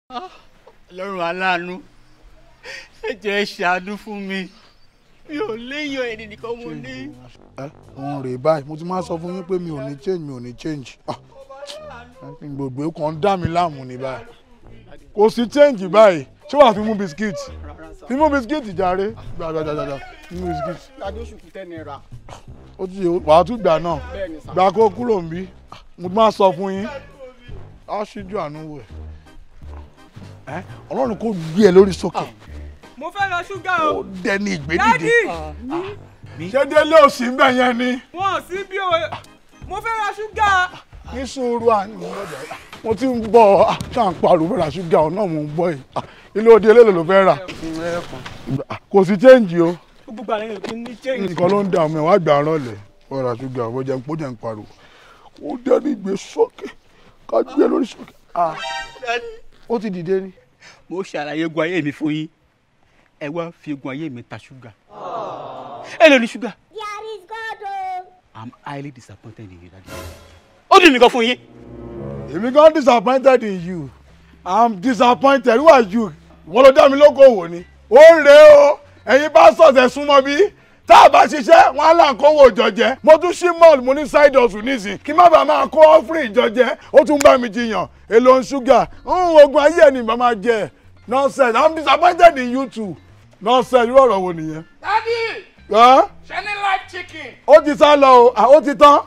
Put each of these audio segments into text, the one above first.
ọlọ́run aláàánú ẹ jẹ́ ẹ ṣàánú fún mi mi ò léyàn ẹni nìkan mo ní. ẹ òun rèé báyìí mo ti máa sọ fún yín pé mi ò ní change mi ò ní change Ah, gbogbo ẹ̀ kàn ń dá mi láàmú ní báyìí kò sí change báyìí ṣé wàá fi mú bisikíìtì fi mú bisikíìtì jàre gbàgbàgbàgbà fi mú bisikíìtì adé oṣù kù tẹ́ni ra ó ti yẹ wàá tún gbà náà bẹ́ẹ̀ ni sá. gbà kó kúrò ń bí mo ti máa sọ fún yín á ṣíjú àánú wò ẹ ọlọ́run kò gbé ẹ lórí sókè mo fẹ́ ra ṣúgà o ó dẹni ìgbédìde dádì ṣé délé òsì ń bẹ̀ yẹn ni. wọn ò sí bí o mo fẹ́ ra ṣúgà ní sùúrù àná mo ti ń bọ̀ ṣáà ń pariwo fẹ́ ra ṣúgà ọ̀nà mo ń bọ̀ yìí ilé òde eléèlò ló fẹ́ rà kò sí chẹ́ǹjì o gbogbo àlẹ́ yẹn kì í ní change. nǹkan ló ń dààmú ẹ̀ wá gbà rànlẹ̀ fẹ́ ra ṣúgà ọ̀bọ̀ jẹun pọ̀ jẹun pariwo ó dẹ́ni ìgbé sókè ká gbé lórí sókè ó ti dìde ni. mo ṣàlàyé egun ayé mi fún yín ẹ wá fi egun ayé mi ta ṣúgà ẹ lè ní ṣúgà There is God o. i'm highly disappointed in you daddy ó dùn mí gan fún yín èmi gan disappointed in you i'm disappointed who are you wọ́n ló dá mi lókòwò ni ó ń rè o ẹ̀yin bá sọ̀tẹ̀ súnmọ́ bí tá a bá ṣiṣẹ́ wọn á là ń kówó ìjọjẹ mo tún ṣí mall mo ní side hustle nísìn kí má bàa máa kó ọ́fìrì ìjọjẹ ó tún bá mi jiyàn èlò ń ṣúgà ń ogun ayé ẹ̀ ní bá máa jẹ nonsense i'm disappointed in you too nonsense irú ọ̀rọ̀ wo nìyẹn. dádì Ẹ́, ṣe ní live chicken. ó ti sá lọ o à, ó ti tán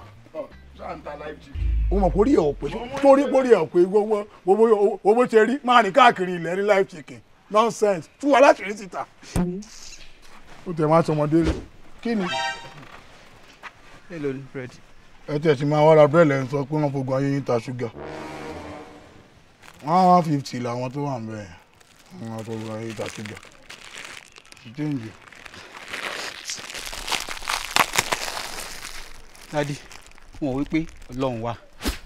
o mọ̀ kórìí ẹ̀ ò pé torí kórìí ẹ̀ ò pé gbogbo gbogbo owó ṣe rí máa rìn káàkiri ilẹ̀ ní live chicken nonsense tú wa láti rí síta. ó tẹ̀ máa sọmọdé rẹ̀ kí ni. ẹ lè ní bread ẹ tẹ̀ sí máa wá ra búrẹ́dì ẹ̀ ń sọ pé wọ́n fogun ayé yín ta ṣúgà one one fifty làwọn tó wà ń bẹ̀ wọ́n fogun ayé yín ta ṣúgà. Change. daddy wọn ò wí pé ọlọ́run wà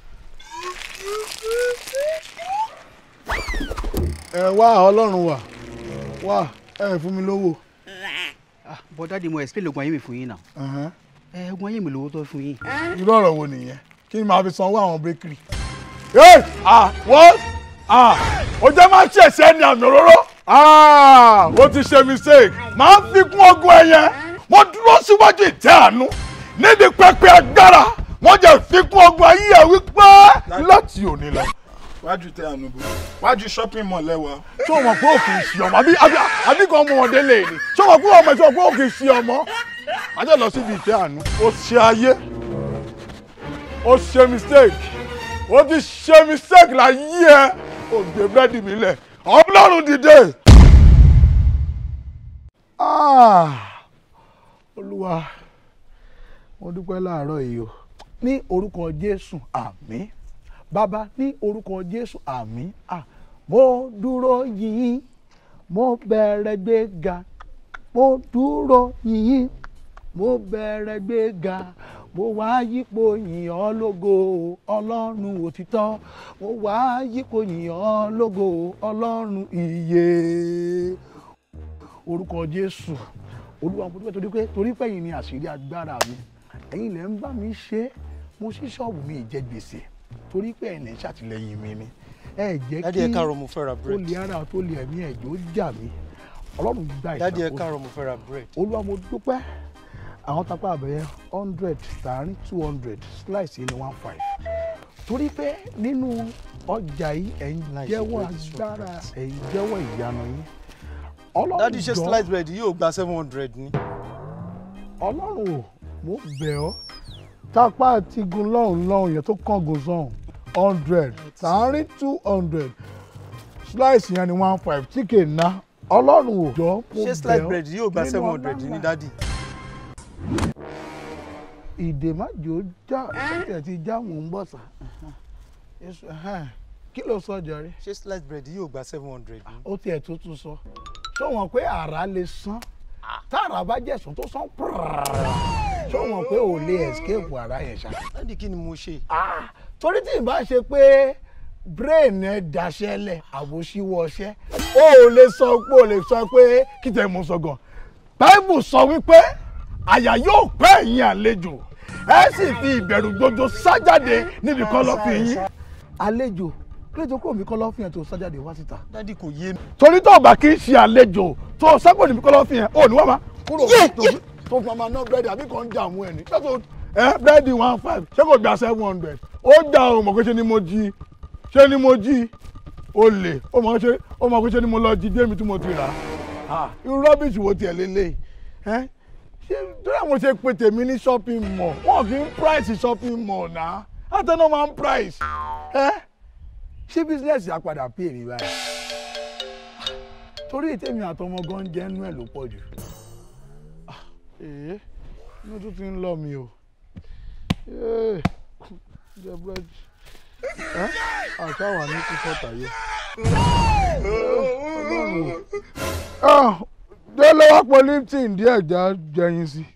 ẹ wá ọlọ́run wà wá ẹ fún mi lówó. ah but daddy mo explain egun ayé mi fún yín náà Ẹ̀hẹ́n. ẹ egun ayé mi lówó tó fún yín irú ọ̀rọ̀ wo nìyẹn kí ni màá fi sanwó àwọn bakery. Hey! ah what ah o jẹ́ máa ṣẹ̀ṣẹ̀ ní àmì òróró. ah o ti ṣe mistake máa ń fi kún ọgùn ẹ yẹn mo dúró síwájú ìtẹ́ àánú níbi pẹpẹ agbára wọ́n jẹ́ fi kún ọgùn ayé ẹ wípé láti òní lọ. wájú tẹ ànúbọ wájú shopping mall lẹwa ṣé o mọ̀ pé o kì í ṣe ọmọ àbí àbí àbí kan mú ọdẹ lè ní ṣé o mọ̀ pé ọmọ ẹ̀ ṣé o mọ̀ pé o kì í ṣe ọmọ. ajá lọ síbi ìtẹ́ àánú o ṣe ayé o ṣe mistake o ti ṣe mistake láyé ẹ o gbé búrẹ́dì mi lẹ̀ ọlọ́run dìde. Ah, olúwa mo dúpẹ́ láàárọ̀ yìí o ní orúkọ jésù àmín bàbá ní orúkọ jésù àmín ah mo dúró yìnyín mo bẹ̀rẹ̀ gbéga mo dúró yìnyín mo bẹ̀rẹ̀ gbéga mo wá yípo yìn ọ́ lógo ọlọ́run òtítọ́ mo wá yípo yìn ọ́ lógo ọlọ́run ìyè orúkọ jésù olúwa mo dúpẹ́ torí pé torí pé ẹ̀yin ni àṣírí agbára mi ẹ̀yin lẹ́ ń bá mi ṣe é mo ṣí ṣọ́ọ̀bù mi ìjẹ́ gbèsè torí pé ẹ̀yin lẹ́ ń ṣàtìlẹ́yìn mi ni ẹ jẹ́ dádì ẹ kí káàárọ̀ mo fẹ́ ra ó bread lè ara tó lè ẹ̀mí ẹ̀jọ́ jà mí ọlọ́run gba dádì ẹ ìṣàkóso káàárọ̀ mo fẹ́ ra bread olúwa mo dúpẹ́ àwọn tapá àbẹ̀yẹ hundred tààrin two hundred slice yìí ni one five torí pé nínú ọjà yìí ẹ̀ ń Nice jẹ́wọ́ bread, so agbára great. ẹ̀ ń jẹ́wọ́ ìyanu yín ọlọ́run dádì ṣe jọ̀ọ́, slice bread yóò gba seven hundred ni ọlọ́run ò mo bẹ̀ ọ́ tápá àti gun lọ́hùn lọ́hùn yẹn tó kángun sọ́hùn hundred tààrin two hundred slice yẹn ni one five chicken ná ọlọ́run ò jọ mo bẹ̀ ọ́ ṣé slice bread yóò gba nínú seven hundred ọlá ni ńlá. dádì ìdè májò já ẹ̀ ti já mò ń bọ̀ sà Èso, ẹhẹ́n. kí ló sọ jọrí ṣé slice bread yóò gba seven hundred ni ó tiẹ̀ tó tún sọ ṣé wọn pé àrá lè sán táàrà bá jẹ̀sùn tó sán ṣé wọn pé ò lè escape àrá yẹn ṣá. dádì kí ni mo ṣe Ah, torí tí n bá ṣe pé brain ẹ daṣẹ́lẹ̀ àbòṣíwọ́ ọṣẹ́ o ò lè sọ pé o lè sọ pé kí tẹ̀ mú sọ gan bible sọ wípé àyà yóò pẹ́ ẹ̀yin àlejò ẹ sì fi ìbẹ̀rù gbogbo sájáde níbi kọ́lọ́fín yín àlejò kílẹ̀ tó kúrò mi kọ́ lọ́fìn yẹn tó sájáde wá síta. dádì kò yé mi. torí tó o bá kí n ṣe àlejò tó o sápò níbi kọ́ lọ́fìn yẹn ò ní wá ma kúrò tó fi- tó fi máa ná búrẹ́dì àbí kàn ń dààmú ẹ̀ ní. ṣé kò ẹ búrẹ́dì one five ṣé kò gba seven hundred ó dà o mọ̀ pé ṣe ni mo jí ṣé ni mo jí o lè ó mọ̀ ṣe ó mọ̀ pé ṣe ni mo lọ jí dé mi tí mo ti rà á irú rọ́bìṣì wo tiẹ̀ lélẹ̀ ẹ́ ṣé torí àwọn ṣe pé tèmi ní shopping mall wọn kì í price shopping mall náà àtẹnumọ́ máa ń price ẹ́ ṣé business yà padà pè mí báyìí torí ètèmi àtọmọ gan jẹ́ nú ẹ̀ ló pọ̀ jù Ah, ee inú tún ti ń lọ mi o Ee, jẹ búrẹ́dì ẹ́ àṣà wà ní kúkọ́ tàyé ọlọ́run o. Ah, délé wá pọ̀ lipton díẹ̀ já jẹyin sí